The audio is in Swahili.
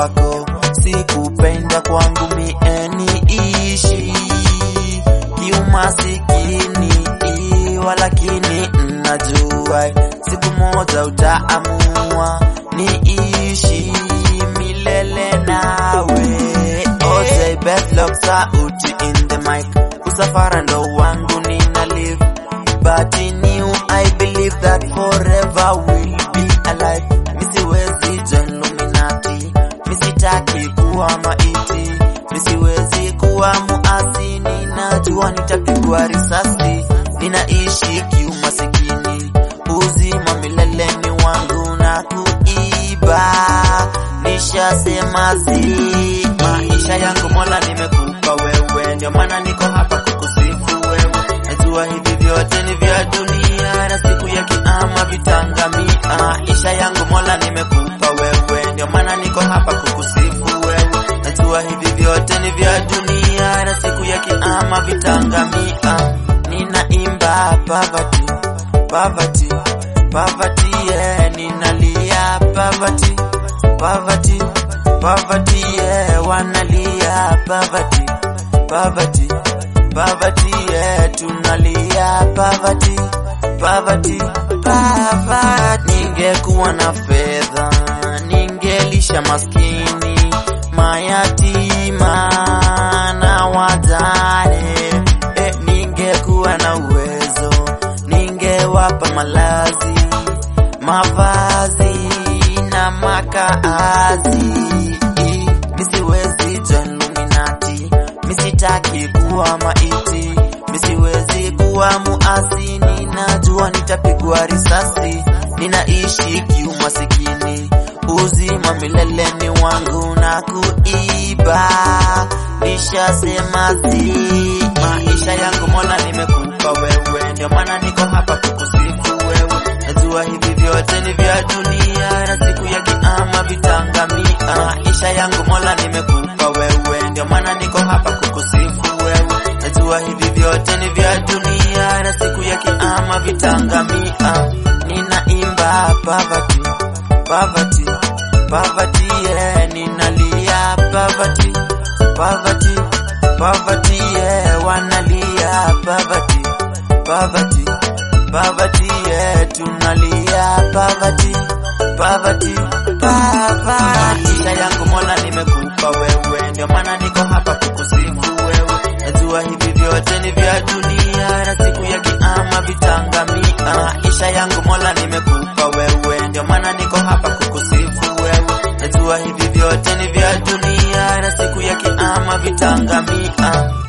kwako, sikupenda kwangu mie niishi kiumasikini, walakini najua siku moja utaamua niishi milele nawe. OJ Bedlock sauti in the mic, usafara ndo wangu nina live but in you I believe that forever we'll be alive. Misiwezi join Illuminati, misitaki kuwa maiti, misiwezi kuwa muasi, ninajua nitapigwa risasi, ninaishi kiumasikini, uzima milele ni wangu na kuiba, nishasema zi maisha yangu Mola nimekupa wewe, ndio maana niko hapa kukusifu wewe, najua hivi vyote ni vya dunia na siku ya kiama vitangamia. Maisha yangu Mola nimekupa wewe, ndio maana niko hapa kukusifu wewe, najua hivi vyote ni vya dunia na siku ya kiama vitangamia. Ninaimba poverty, poverty, poverty, yeah, ninalia poverty, poverty, poverty, yeah, wanalia poverty, poverty, poverty, yeah, tunalia poverty, poverty, poverty. Ningekuwa na fedha, ningelisha maskini, mayatima na wajane. Eh, ningekuwa na uwezo, ningewapa malazi, mavazi na makaazi. Misiwezi join Illuminati, misitaki kuwa maiti, misiwezi kuwa muasi, ninajua nitapigwa risasi, ninaishi kiumasikini, uzima milele ni wangu na kuiba, nishasema zi maisha yangu Mola nimekupa wewe, ndio maana niko hapa kukusifu wewe, najua hivi vyote ni vya dunia na siku ya kiama vitangamia. Maisha yangu Mola nimekupa wewe, ndio maana niko hapa kukusifu wewe, najua hivi vyote ni vya dunia na siku ya kiama vitangamia. Ninaimba poverty, poverty, poverty, yeah, ninalia poverty, poverty, poverty, yeah, wanalia poverty, poverty, poverty, yeah, tunalia poverty, poverty, poverty. Maisha yangu Mola nimekupa wewe, ndio maana niko hapa kukusifu wewe, najua hivi vyote ni vya dunia na siku ya kiama vitangamia. Maisha yangu Mola nimekupa wewe, ndio maana niko hapa kukusifu wewe, najua hivi vyote ni vya dunia na siku ya kiama vitangamia.